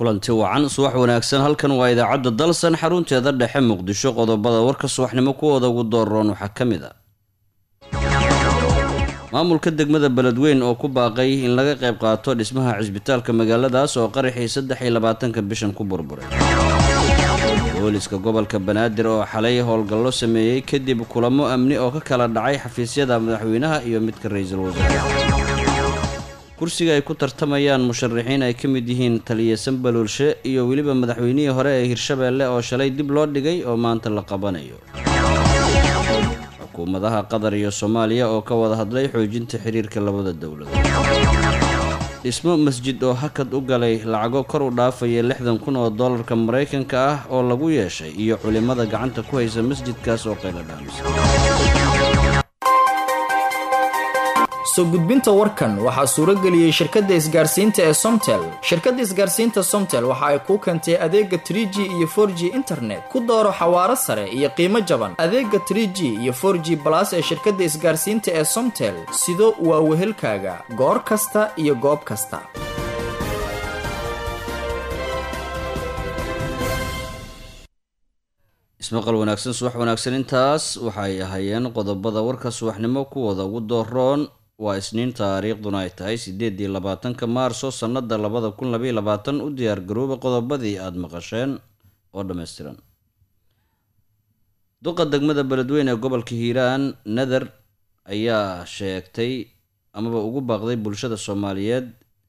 kulanti wacan subax wanaagsan halkan waa idaacadda dalsan xarunteeda dhexe muqdisho qodobada warka subaxnimo kuwooda ugu dooroon waxaa ka mid a maamulka degmada beledweyn oo ku baaqay in laga qayb qaato dhismaha cisbitaalka magaaladaas oo qaraxii saddex iyo labaatanka bishan ku burburay booliska gobolka banaadir oo xalay howlgallo sameeyey kadib kulamo amni oo ka kala dhacay xafiisyada madaxweynaha iyo midka ra-iisul wasaare kursiga ay ku tartamayaan musharaxiin ay ka mid yihiin taliya sanbalulshe iyo weliba madaxweynihii hore ee hirshabeelle oo shalay dib loo dhigay oo maanta la qabanayo xukuumadaha qatar iyo soomaaliya oo ka wada hadlay xoojinta xiriirka labada dowladood dhismo masjid oo hakad u galay lacago kor u dhaafaya lixdan kun oo dollarka maraykanka ah oo lagu yeeshay iyo culimada gacanta ku haysa masjidkaas oo qayla dhaamisa soo gudbinta warkan waxaa suuro geliyey shirkadda isgaarsiinta ee somtel shirkadda isgaarsiinta somtel waxa ay kuu keentay adeega trie g iyo for g internet ku dooro xawaaro sare iyo qiimo jaban adeega trie g iyo for g balas ee shirkadda isgaarsiinta ee somtel sido waa wehelkaaga goor kasta iyo goob kasta ismaqal wanaagsan subax wanaagsan intaas waxay ahaayeen qodobada warka subaxnimo kuwooda ugu dooroon waa isniin taariikhduna ay tahay sideedii labaatanka maarso sannada labada kun labaiy labaatan u diyaargarooba qodobadii aada maqasheen oo dhammaystiran duqa degmada beledweyne ee gobolka hiiraan nader ayaa sheegtay amaba ugu baaqday bulshada soomaaliyeed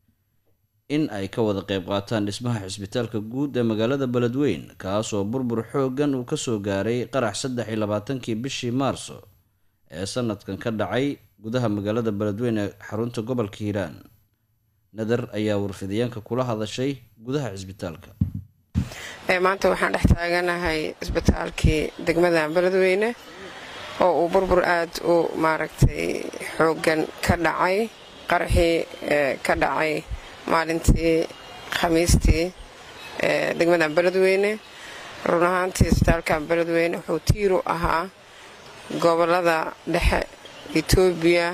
in ay ka wada qeyb qaataan dhismaha cisbitaalka guud ee magaalada beledweyn kaasoo burbur xooggan uu kasoo gaaray qarax saddex iyo labaatankii bishii maarso ee sanadkan ka dhacay gudaha magaalada beledweyn ee xarunta gobolka hiiraan nader ayaa warfidyaanka kula hadashay gudaha cisbitaalka maanta waxaan dhex taaganahay cisbitaalkii degmada beledweyne oo uu burbur aada u maaragtay xooggan ka dhacay qaraxii ka dhacay maalintii khamiistii degmada beledweyne run ahaantii isbitaalka beledweyne wuxuu tiiru ahaa gobolada dhexe etoobiya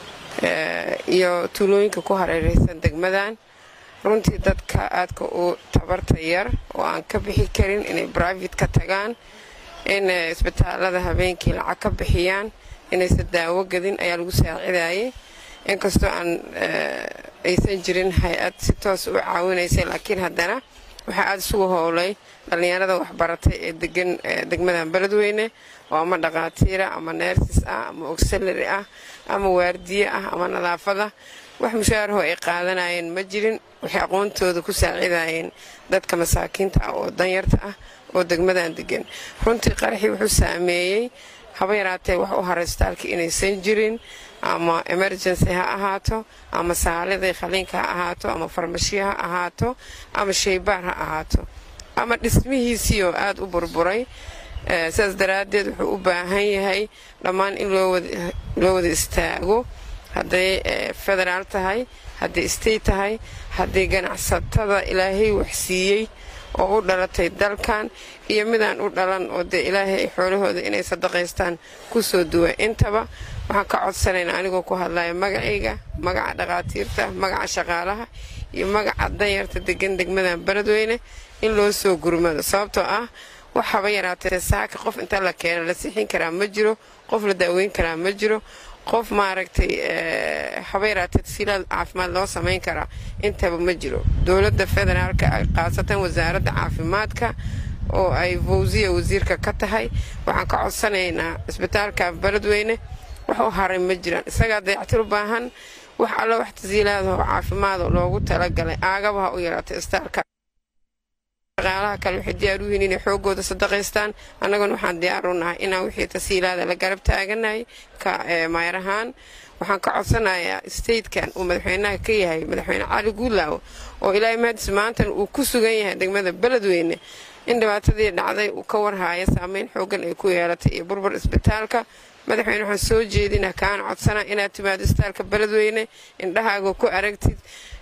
iyo tuulooyinka ku hareeraysan degmadan runtii dadka aadka u tabarta yar oo aan ka bixi karin inay brivate ka tagaan in isbitaalada habeenkii lacag ka bixiyaan inaysan daawo gadin ayaa lagu saacidayay inkastoo aan aysan jirin hay-ad si toos u caawinaysay laakiin haddana waxaa aada isugu howlay dhallinyarada waxbaratay ee degan degmadan beledweyne oo ama dhaqaatiira ama neersis ah ama ogsalari ah ama waardiye ah ama nadaafada wax mushaaraho ay qaadanayeen ma jirin waxay aqoontooda ku saacidayeen dadka masaakiinta ah oo danyarta ah oo degmadan degan runtii qaraxii wuxuu saameeyey haba yaraatee wax u haray isbitaalka inaysan jirin ama emergency ha ahaato ama saalidii khaliinka ha ahaato ama farmashiya ha ahaato ama shaybaar ha ahaato ama dhismihiisii oo aada u burburay sidaas daraaddeed wuxuu u baahan yahay dhammaan in loo wada istaago hadday federaal tahay hadday state tahay hadday ganacsatada ilaahay waxsiiyey oo u dhalatay dalkan iyo midaan u dhalan oo dee ilaahay xoolahooda inay sadaqaystaan kusoo duwa intaba waxaan ka codsanaynaa anigoo ku hadlaya magacayga magaca dhaqaatiirta magaca shaqaalaha iyo magaca danyarta degan degmadan beledweyne in loo soo gurmado sababtoo ah wax haba yaraatee saaka qof inta la keeno la sixin karaa ma jiro qof la daaweyn karaa ma jiro qof maaragtay haba yaraatee tasiilaad caafimaad loo samayn karaa intaba ma jiro dowladda federaalka khaasatan wasaaradda caafimaadka oo ay fawsiya wasiirka ka tahay waxaan ka codsanaynaa cisbitaalka beledweyne wax u haray ma jiraan isagaa dayactir u baahan wax alla wax tasiilaadoo caafimaado loogu talagalay aagaba ha u yaraatay isbitaalka shaqaalaha kale waxay diyaar u yihiin inay xoogooda sadaqaystaan annaguna waxaan diyaar u nahay inaan wixii tasiilaada la garab taaganahay ka maayar ahaan waxaan ka codsanayaa statekan uu madaxweynaha ka yahay madaxweyne cali guulaaw oo ilaahay mahadis maantan uu ku sugan yahay degmada beledweyne in dhibaatadii dhacday uu ka warhaaya saameyn xoogan ay ku yeelatay iyo burbur isbitaalka madaxweyne waxaan soo jeedina kaana codsana inaad timaado isbitaalka beledweyne indhahaaga ku aragtid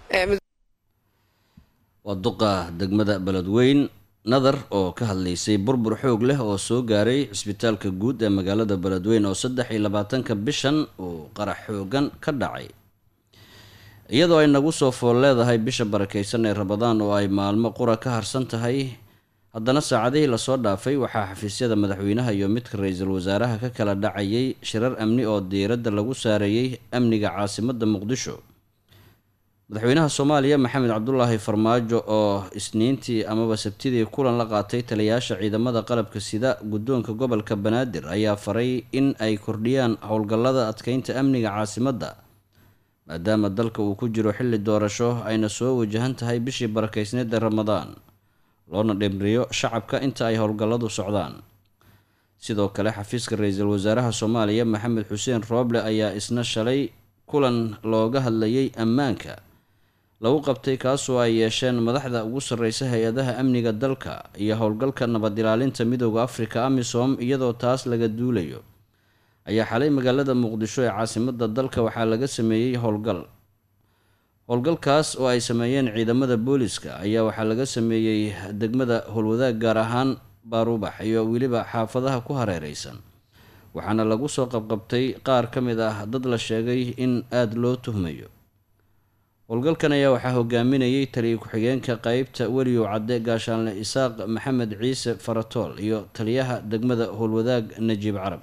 waa duqa degmada beledweyn nadar oo ka hadlaysay burbur xoog leh oo soo gaaray cisbitaalka guud ee magaalada beledweyn oo saddex iyo labaatanka bishan uu qarax xoogan ka dhacay iyadoo ay nagu soo fool leedahay bisha barakaysan ee rabadaan oo ay maalmo qura ka harsan tahay haddana saacadihii lasoo dhaafay waxaa xafiisyada madaxweynaha iyo midka ra-iisul wasaaraha ka kala dhacayay shirar amni oo diiradda lagu saareeyey amniga caasimadda muqdisho madaxweynaha soomaaliya maxamed cabdulaahi farmaajo oo isniintii amaba sabtidii kulan la qaatay taliyayaasha ciidamada qalabka sida guddoonka gobolka banaadir ayaa faray in ay kordhiyaan howlgallada adkeynta amniga caasimadda maadaama dalka uu ku jiro xilli doorasho ayna soo wajahan tahay bishii barakaysneed ee ramadaan loona dhimriyo shacabka inta ay howlgalladu socdaan sidoo kale xafiiska ra-iisul wasaaraha soomaaliya maxamed xuseen rooble ayaa isna shalay kulan looga hadlayay ammaanka lagu qabtay kaasoo ay yeesheen madaxda ugu sarreysa hay-adaha amniga dalka iyo howlgalka nabad ilaalinta midooda afrika amisom iyadoo taas laga duulayo ayaa xalay magaalada muqdisho ee caasimadda dalka waxaa laga sameeyey howlgal howlgalkaas oo ay sameeyeen ciidamada booliska ayaa waxaa laga sameeyey degmada howlwadaag gaar ahaan baarubax iyo weliba xaafadaha ku hareereysan waxaana lagu soo qabqabtay qaar ka mid ah dad la sheegay in aada loo tuhmayo howlgalkan ayaa waxaa hogaaminayay taliya ku-xigeenka qeybta weliyow cadde gaashaanle isaaq maxamed ciise faratool iyo taliyaha degmada howlwadaag najiib carab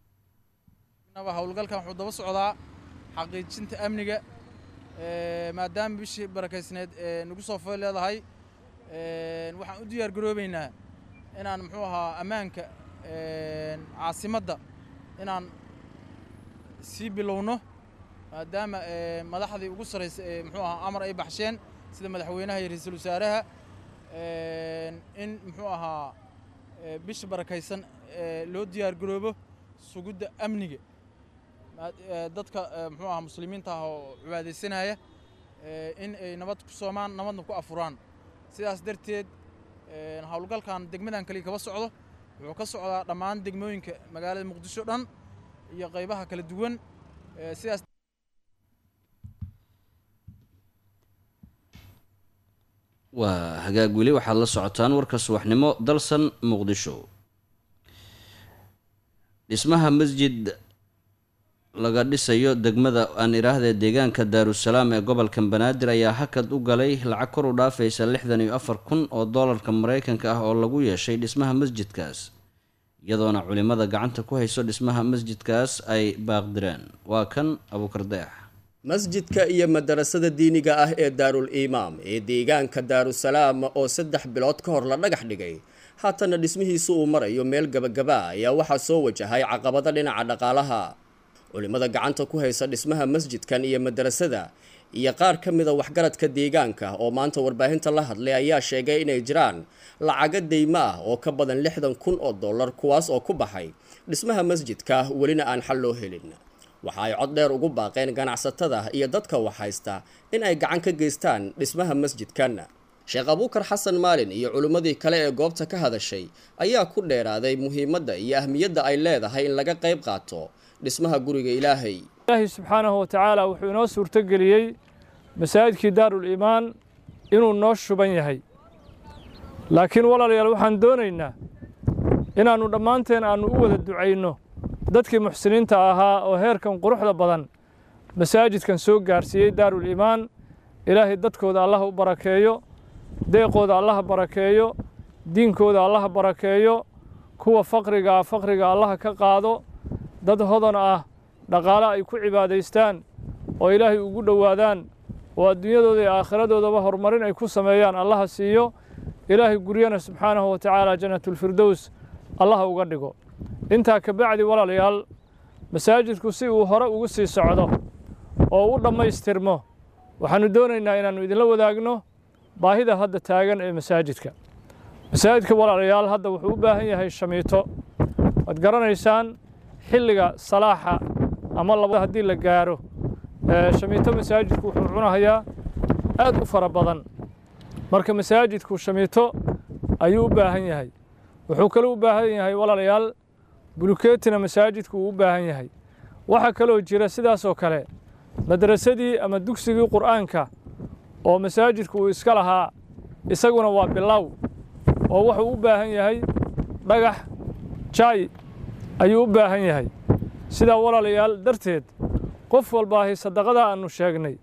howlgalkan wuxuu daba socdaa xaqiijinta amniga maadaama bishii barakaysneed nagu soo fool leedahay waxaan u diyaar garoobeynaa inaan muxuu ahaa ammaanka caasimadda inaan sii bilowno maadaama madaxdii ugu sarraysa ee muxuu ahaa amar ay baxsheen sida madaxweynaha iyo ra-iisul wasaaraha in muxuu ahaa bisha barakaysan loo diyaar garoobo sugidda amniga dadka muxuu ahaa muslimiinta ah oo cibaadaysanaya in ay nabad ku soomaan nabadna ku afuraan sidaas darteed howlgalkan degmadan kaliya kaba socdo wuxuu ka socdaa dhammaan degmooyinka magaalada muqdisho dhan iyo qaybaha kala duwan sidaas waa hagaag weli waxaad la socotaan warka subaxnimo dalsan muqdisho dhismaha masjid laga dhisayo degmada aan idhaahdee deegaanka daarusalaam ee gobolka banaadir ayaa hakad u galay lacag kor u dhaafaysa lixdan iyo afar kun oo doolarka maraykanka ah oo lagu yeeshay dhismaha masjidkaas iyadoona culimada gacanta ku hayso dhismaha masjidkaas ay baaqdireen waa kan abuukardeex masjidka iyo madarasada diiniga ah ee daarul imaam ee deegaanka daarusalaam oo saddex bilood ka hor la dhagax dhigay haatana dhismihiisu uu marayo meel gabagaba ayaa waxaa soo wajahay caqabado dhinaca dhaqaalaha culimada gacanta ku haysa dhismaha masjidkan iyo madarasada iyo qaar ka mida waxgaradka deegaanka oo maanta warbaahinta la hadlay ayaa sheegay inay jiraan lacago deymo ah oo ka badan lixdan kun oo dollar kuwaas oo ku baxay dhismaha masjidka welina aan xal loo helin waxa ay cod dheer ugu baaqeen ganacsatada iyo dadka wax haysta in ay gacan ka geystaan dhismaha masjidkan sheekh abuukar xasan maalin iyo culimmadii kale ee goobta ka hadashay ayaa ku dheeraaday muhiimadda iyo ahmiyadda ay leedahay in laga qayb qaato dhismaha guriga ilaahay ilaahay subxaanahu wa tacaala wuxuu inoo suurtogeliyey masaajidkii daarul iimaan inuu noo shuban yahay laakiin walaalayaal waxaan doonaynaa inaannu dhammaanteen aannu u wada ducayno dadkii muxsiniinta ahaa oo heerkan quruxda badan masaajidkan soo gaarsiiyey daarul iimaan ilaahay dadkooda allaha u barakeeyo deeqooda allaha barakeeyo diinkooda allaha barakeeyo kuwa faqrigaa faqriga allaha ka qaado dad hodan ah dhaqaale ay ku cibaadaystaan oo ilaahay ugu dhowaadaan oo adduunyadooda iyo aakhiradoodaba horumarin ay ku sameeyaan allaha siiyo ilaahay guryana subxaanahu wa tacaala jannatulfirdows allaha uga dhigo intaa ka bacdi walaalayaal masaajidku si uu hore ugu sii socdo oo u dhammaystirmo waxaannu doonaynaa inaannu idinla wadaagno baahida hadda taagan ee masaajidka masaajidka walaalayaal hadda wuxuu u baahan yahay shamiito waad garanaysaan xilliga salaaxa ama laba haddii la gaaro shamiito masaajidku wuxuu cunahayaa aad u fara badan marka masaajidku shamiito ayuu u baahan yahay wuxuu kaloo u baahan yahay walaalayaal bulukeetina masaajidku uu u baahan yahay waxaa kaloo jira sidaasoo kale madrasadii ama dugsigii qur'aanka oo masaajidku uu iska lahaa isaguna waa bilow oo wuxuu u baahan yahay dhagax jaay ayuu u baahan yahay sidaa walaalayaal darteed qof walbaahi sadaqada aannu sheegnay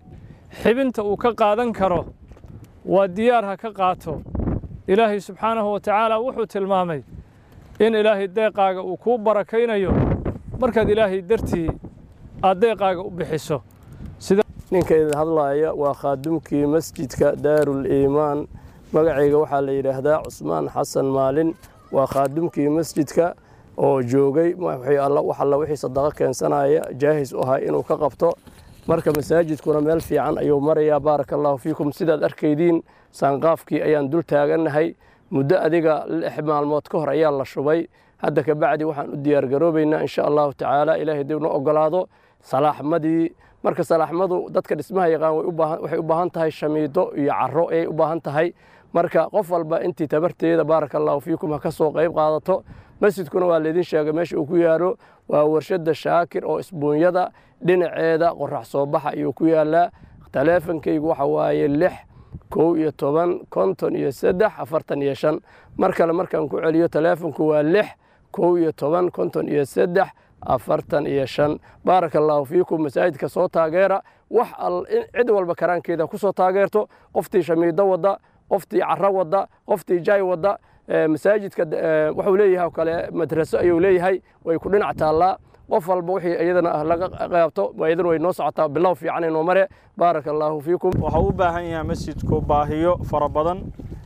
xibinta uu ka qaadan karo waa diyaar ha ka qaato ilaahay subxaanahu wa tacaala wuxuu tilmaamay in ilaahay deeqaaga uu kuu barakaynayo markaad ilaahay dartii aad deeqaaga u bixiso ninka idin hadlaaya waa khaadumkii masjidka daarul iimaan magacayga waxaa la yidhaahdaa cusmaan xasan maalin waa khaadumkii masjidka oo joogay wax alla wixii sadaqo keensanaya jaahis u ahaa inuu ka qabto marka masaajidkuna meel fiican ayuu marayaa baaraka allahu fiikum sidaad arkaydiin saanqaafkii ayaan dul taagannahay muddo adiga lix maalmood ka hor ayaa la shubay hadda kabacdi waxaan u diyaargaroobaynaa insha allahu tacaala ilaahay dib noo ogolaado salaaxmadii marka salaaxmadu dadka dhismaha yaqaan waxay u baahan tahay shamiido iyo caro ayay u baahan tahay marka qof walba intii tabarteeda baaraka allahu fiikum ha ka soo qayb qaadato masjidkuna waa laydin sheegay meesha uu ku yaalo waa warshadda shaakir oo isbuunyada dhinaceeda qorax soo baxa ayuu ku yaalaa taleefonkaygu waxa waaye lix kow iyo toban konton iyo saddex afartan iyo shan mar kale markaan ku celiyo taleefonku waa lix kow iyo toban konton iyo saddex afartan iyo shan baaraka allaahu fiikum masaajidka soo taageera wax cid walba karaankeeda ku soo taageerto qoftii shamiido wadda qoftii caro wadda qoftii jaay wadda masaajidka wuxuu leeyahay oo kale madraso ayuu leeyahay way ku dhinac taallaa qof walba wixii iyadana laga qaabto iyadana way noo socotaa bilow fiican inoo mare baaraka allaahu fiikum waxaa u baahan yahay masjidku baahiyo fara badan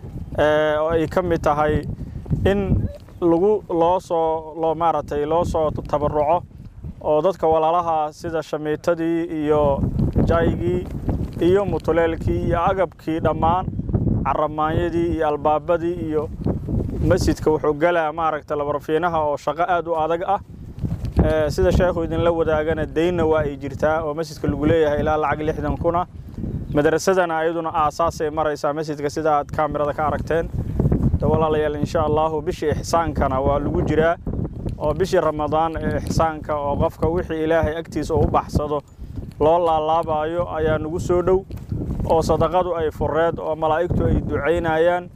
oo ay ka mid tahay in lagu loo soo loo maaragtay loo soo tabaruco oo dadka walaalaha sida shamiitadii iyo jaygii iyo mutuleelkii iyo agabkii dhammaan caramaanyadii iyo albaabadii iyo masjidka wuxuu galaa maaragta labarfiinaha oo shaqo aad u adag ah sida sheekhu idinla wadaagana deynna waa ay jirtaa oo masjidka lagu leeyahay ilaa lacag lixdan kuna madrasadana ayaduna aasaasay maraysaa masjidka sida aad kaamirada ka aragteen walaalayaal insha allahu bishii ixsaankana waa lagu jiraa oo bishii ramadaan ee ixsaanka oo qofka wixii ilaahay agtiisa uu baxsado loo laalaabayo ayaa nagu soo dhow oo sadaqadu ay fureed oo malaa'igtu ay ducaynayaan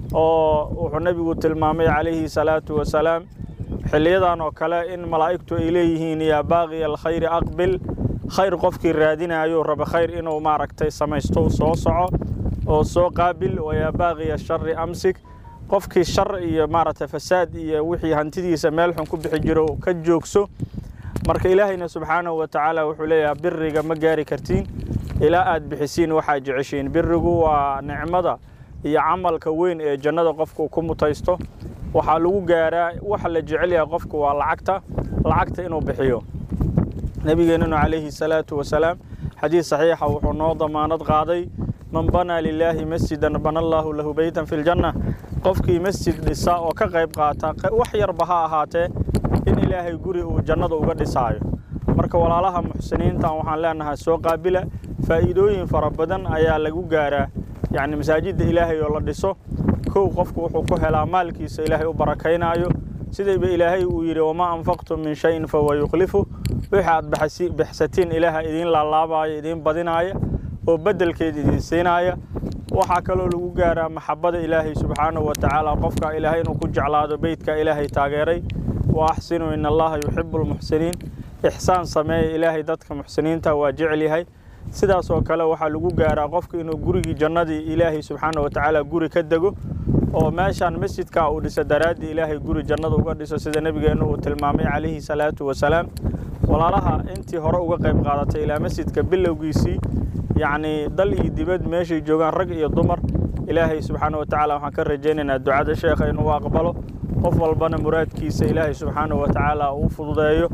oo wuxuu nebigu tilmaamay calayhi salaatu wasalaam xilliyadan oo kale in malaa'igtu ay leeyihiin yaa baaqiya alkhayri aqbil khayr qofkii raadinayo raba khayr inuu maaragtay samaysto soo soco oo soo qaabil wayaa baaqiya shari amsik qofkii shar iyo maaragtay fasaad iyo wixii hantidiisa meel xun ku bixi jiro ka joogso marka ilaahayna subxaanahu wa tacaala wuxuu leeyahay biriga ma gaari kartiin ilaa aad bixisiin waxaad jeceshiin birigu waa nicmada iyo camalka weyn ee jannada qofku ku mutaysto waxaa lagu gaaraa waxa la jecel yahay qofku waa lacagta lacagta inuu bixiyo nebigeennanu calayhi salaatu wasalaam xadiis saxiixa wuxuu noo damaanad qaaday man banaa lilaahi masjidan bana allaahu lahu beytan fi ljanna qofkii masjid dhisa oo ka qayb qaata wax yarba ha ahaatee in ilaahay guri uu jannada uga dhisaayo marka walaalaha muxsiniintan waxaan leenahay soo qaabila faa'iidooyin fara badan ayaa lagu gaaraa yacni masaajidda ilaahay oo la dhiso kow qofku wuxuu ku helaa maalkiisa ilaahay u barakaynaayo sidayba ilaahay uu yidhi wamaa anfaqtum min shayin fahuwa yukhlifu wixii aad bixsatiin ilaaha idiin laalaabaya idiin badinaaya oo beddelkeed idiin siinaya waxaa kaloo lagu gaaraa maxabbada ilaahay subxaanahu wa tacaala qofka ilaahay inuu ku jeclaado beytka ilaahay taageeray wa axsinuu in allaha yuxibu lmuxsiniin ixsaan sameeya ilaahay dadka muxsiniinta waa jecel yahay sidaas oo kale waxaa lagu gaaraa qofka inuu gurigii jannadii ilaahay subxaana wa tacaala guri ka dego oo meeshaan masjidka uu dhiso daraaddii ilaahay guri jannada uga dhiso sida nebigeennu uu tilmaamay calayhi salaatu wasalaam walaalaha intii hore uga qayb qaadatay ilaa masjidka bilowgiisii yacnii dal iyo dibad meeshay joogaan rag iyo dumar ilaahay subxaana wa tacaala waxaan ka rajaynaynaa ducada sheekha inuu aqbalo qof walbana muraadkiisa ilaahay subxaana wa tacaala uu fududeeyo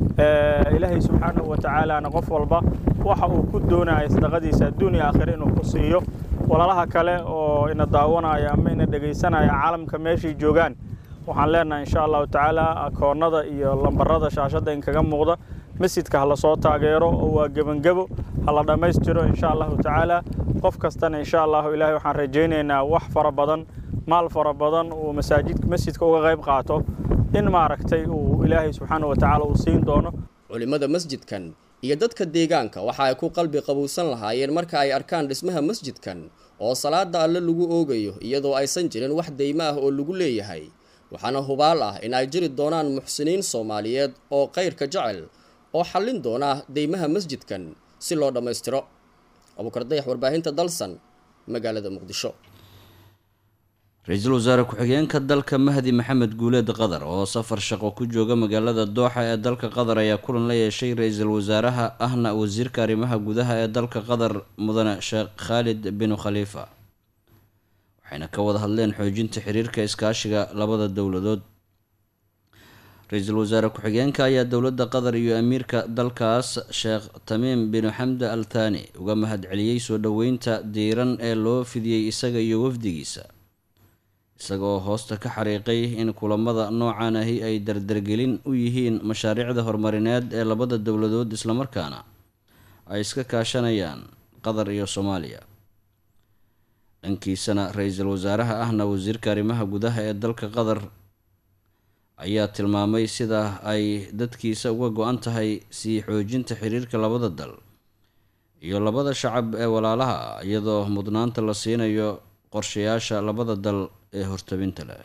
ilaahay subxaanahu wa tacaalaana qof walba waxa uu ku doonaya sadaqadiisa adduun iyo aakhire inuu ku siiyo walaalaha kale oo ina daawanaya ama ina dhegaysanaya caalamka meeshay joogaan waxaan leenahay insha allahu tacaala akoonnada iyo lambarada shaashadda inkaga muuqda masjidka ha lasoo taageero oo waa gebangebo ha la dhammaystiro insha allahu tacaala qof kastana insha allahu ilaahay waxaan rajaynaynaa wax fara badan maal fara badan uu masaajid masjidka uga qayb qaato in maaragtay uu ilaahay subxaana wa tacaala uu siin doono culimmada masjidkan iyo dadka deegaanka waxa ay ku qalbi qabuusan lahaayeen marka ay arkaan dhismaha masjidkan oo salaada alle lagu oogayo iyadoo aysan jirin wax deymo ah oo lagu leeyahay waxaana hubaal ah in ay jiri doonaan muxsiniin soomaaliyeed oo kayrka jecel oo xallin doona deymaha masjidkan si loo dhammaystiro abuukar dayax warbaahinta dalsan magaalada muqdisho ra-iisul wasaare ku-xigeenka dalka mahdi maxamed guuleed qatar oo safar shaqo ku jooga magaalada dooxa ee dalka qatar ayaa kulan la yeeshay ra-iisul wasaaraha ahna wasiirka arrimaha gudaha ee dalka qatar mudane sheekh khaalid binu khaliifa waxayna ka wada hadleen xoojinta xiriirka iskaashiga labada dowladood ra-iisul wasaare ku-xigeenka ayaa dowladda qatar iyo amiirka dalkaas sheekh tamiim binu xamda al thani uga mahadceliyey soo dhoweynta diiran ee loo fidiyey isaga iyo wafdigiisa isagoo hoosta ka xariiqay in kulamada noocan ahi ay dardargelin u yihiin mashaariicda horumarineed ee labada dowladood islamarkaana ay iska kaashanayaan qatar iyo soomaaliya dhankiisana ra-iisul wasaaraha ahna wasiirka arrimaha gudaha ee dalka qatar ayaa tilmaamay sida ay dadkiisa uga go-an tahay sii xoojinta xiriirka labada dal iyo labada shacab ee walaalaha iyadoo mudnaanta la siinayo qorshayaasha labada dal ee hortabinta leh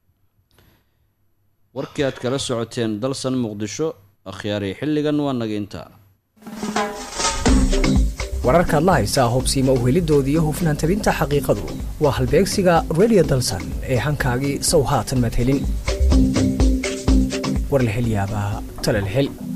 warkii aad kala socoteen dalsan muqdisho akhyaaray xilligan waa naga intaa wararkaad la haysaa hubsiima uhelidoodii iyo hufnaan tabinta xaqiiqadu waa halbeegsiga radio dalsan ee hankaagii sow haatan madhelin warlahelyaabaha talalhel